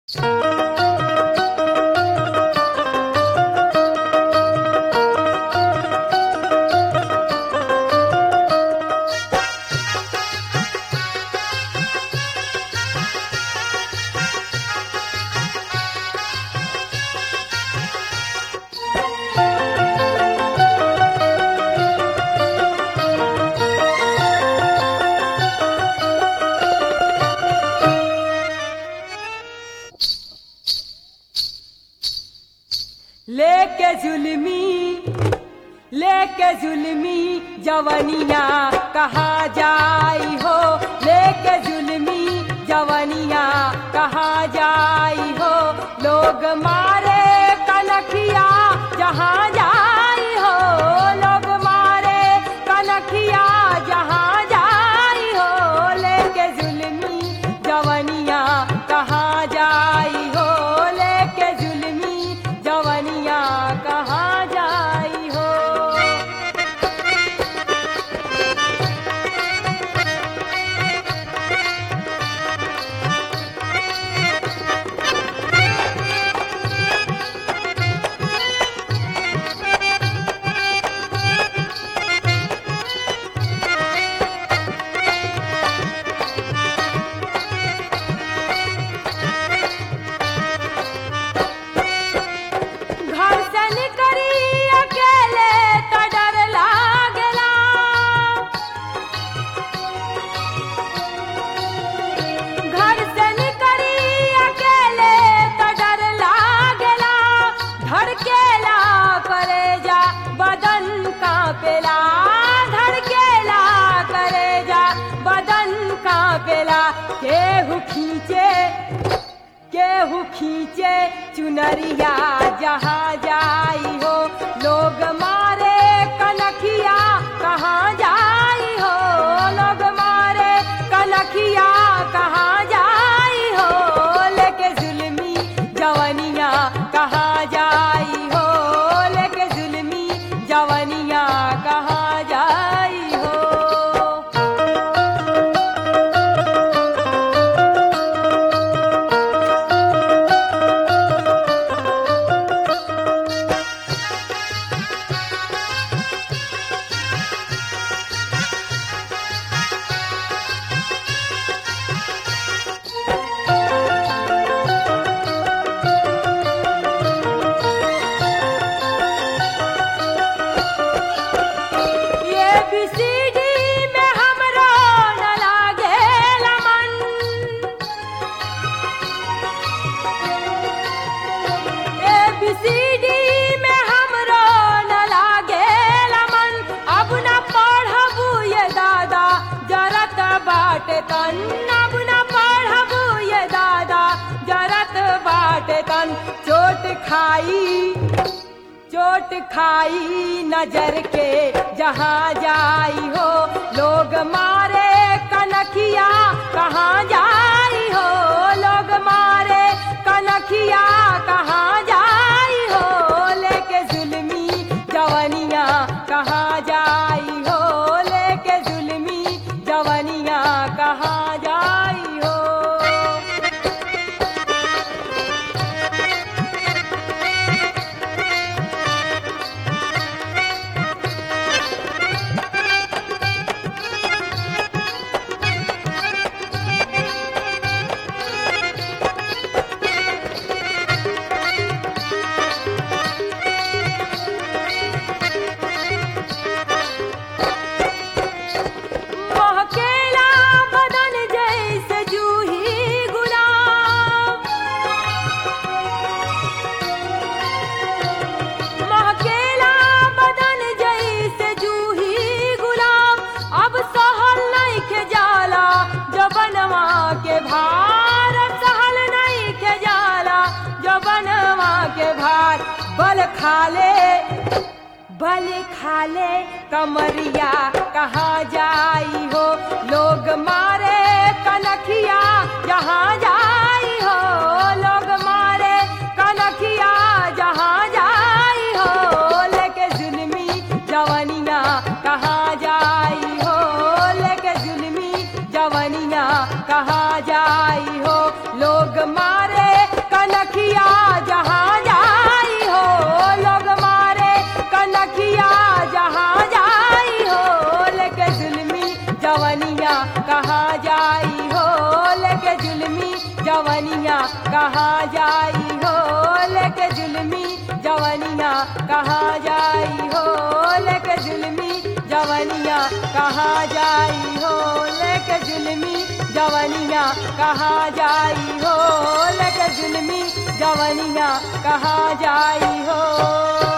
लेके जुल्मी लेके जुल्मी जवनिया कहा जाई हो लेके जुल्मी जवनिया कहा जाई हो लोग मारे कनखिया जहाँ जाई हो लोग मारे कनखिया जहाँ जाई हो लेके जुल्मी जवनिया कहा जाई हो लेके जुल्मी जवनिया कहा जाई हो घर से निकली अकेले तो डर लागला घर से निकली अकेले तो डर लागला धड़केला करेजा बदन कांपेला धड़केला करेजा बदन कांपेला केहू खींचे केहू खींचे चुनरिया जहाँ जाई हो लोग मारे कनखिया कहाँ जाई हो लोग मारे कनखिया कहाँ जाई हो लेके जुल्मी जवनिया कहाँ जाई हो लेके जुल्मी जवनिया कहाँ जाई हो ये बीसीडी में हमरो न लागेला मन ये बीसीडी में हमरो न लागेला मन अब न पढ़बू ये दादा जरत बाटे तन अब न पढ़बू ये दादा जरत बाटे तन चोट खाई चोट खाई नजर के जहाँ जाई हो लोग मारे कनखिया कहाँ जाई हो लोग मारे कनखिया कहाँ जाई हो लेके जुल्मी जवनिया कहाँ जाई हो लेके जुल्मी जवनिया कहाँ जाई हो महकेला बदन जैसे जूही गुलाब महकेला बदन जैसे जूही गुलाब अब सहल नहीं के जाला जबनवा के भार सहल नहीं के जाला जबनवा के भार बल खाले बल खाले कमरिया कहाँ जाई हो लोग मारे कनखिया जहाँ जाई हो लोग मारे कनखिया जहाँ जाई हो लेके जुल्मी जवनिया कहाँ जाई हो लेके जुल्मी जवनिया कहाँ जाई हो लोग मारे जवनिया कहाँ जाई हो लेके जुलमी जवनिया कहाँ जाई हो लेके जुलमी जवनिया कहाँ जाई हो लेके जुलमी जवनिया कहाँ जाई हो लेके जुलमी जवनिया कहाँ जाई हो लेके जुलमी जवनिया कहाँ जाई हो